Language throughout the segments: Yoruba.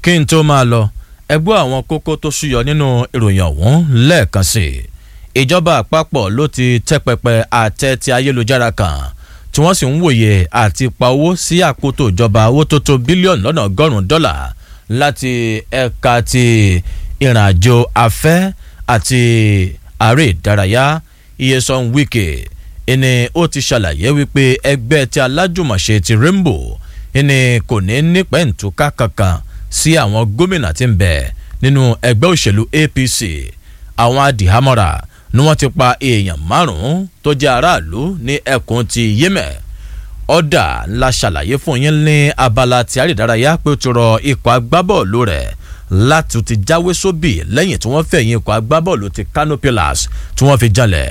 kí n tó máa lọ ẹgbẹ́ àwọn kókó tó ṣúyọ nínú ìròyìn ọ̀hún lẹ́ẹ̀kan sí i ìjọba àpapọ̀ ló ti tẹ́ pẹpẹ àtẹ ti ayélujára kan tí wọ́n sì ń wòye àti pa owó sí àkótó ìjọba owó tó tó bílíọ̀nù lọ́nà ọgọ́rùn-ún dọ́là láti ẹ̀ka ti ìrìnàjò afẹ́ àti ààrẹ ìdárayá iyesan wike ẹni ó ti ṣàlàyé wípé ẹgbẹ́ ti alájùmọ̀ṣe ti rainbow ẹni kò ní nípẹ̀ǹtùká kankan sí àwọn gómìnà tí ń bẹ nínú ẹgbẹ́ òṣèlú apc àwọn adìhámọ́ra ni wọ́n ti pa èèyàn márùn-ún tó jẹ́ aráàlú ní ẹkùn ti yémẹ̀ ọ̀dà ńlá ṣàlàyé fún yín ní abala tí àrídárayá pé ó ti rọ ikọ̀ agbábọ́ọ̀lù rẹ̀ láti ti jáwé sóbì lẹ́yìn tí wọ́n fẹ̀yìn ikọ̀ agbábọ́ọ̀lù ti kano pillars tí wọ́n fi jalè.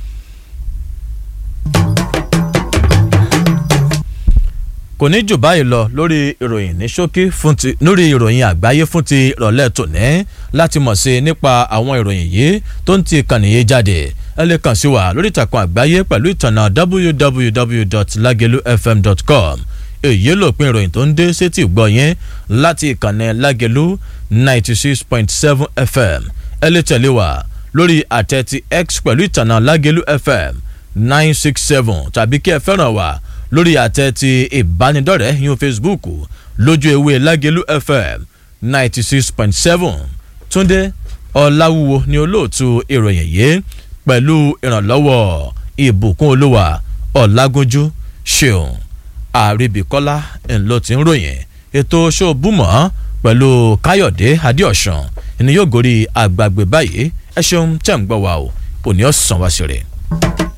kò ní jù báyìí lọ lórí ìròyìn ní ṣókí fún ti lórí ìròyìn àgbáyé fún ti ìrọ̀lẹ́ tòní láti mọ̀ sí nípa àwọn ìròyìn yìí tó ń ti kànnì yìí jáde ẹ lè kàn sí wa lórí ìtàkùn àgbáyé pẹ̀lú ìtànà www.lagelufm.com èyí lòpin ìròyìn tó ń dé sétí ìgbọ́ yẹn láti ìkànnì lágelu ninety six point seven fm ẹ lè tẹ̀lé wa lórí àtẹ ti x pẹ̀lú ìtànà lágelu fm nine six seven tàbí kí ẹ fẹ́ràn wa lórí àtẹ ti ìbánidọ́rẹ̀ẹ́ yín facebook lójú ewé lágelu fm ninety six point seven túndé ọ̀làwúwo ni olóòtú ìròyìn yìí pẹ̀lú ìrànlọ́wọ́ ìbùkún olúwa ọ̀làgúnjú ṣeun àríbíkọ́lá ńlọ tí ń ròyìn ètò ṣòbùmọ̀ pẹ̀lú káyọ̀dé adéọ̀sán ni yóò gorí àgbàgbé báyìí ẹ ṣeun tẹ̀ ń gbọ́ wa o òní ọ̀sán wá sí rẹ̀.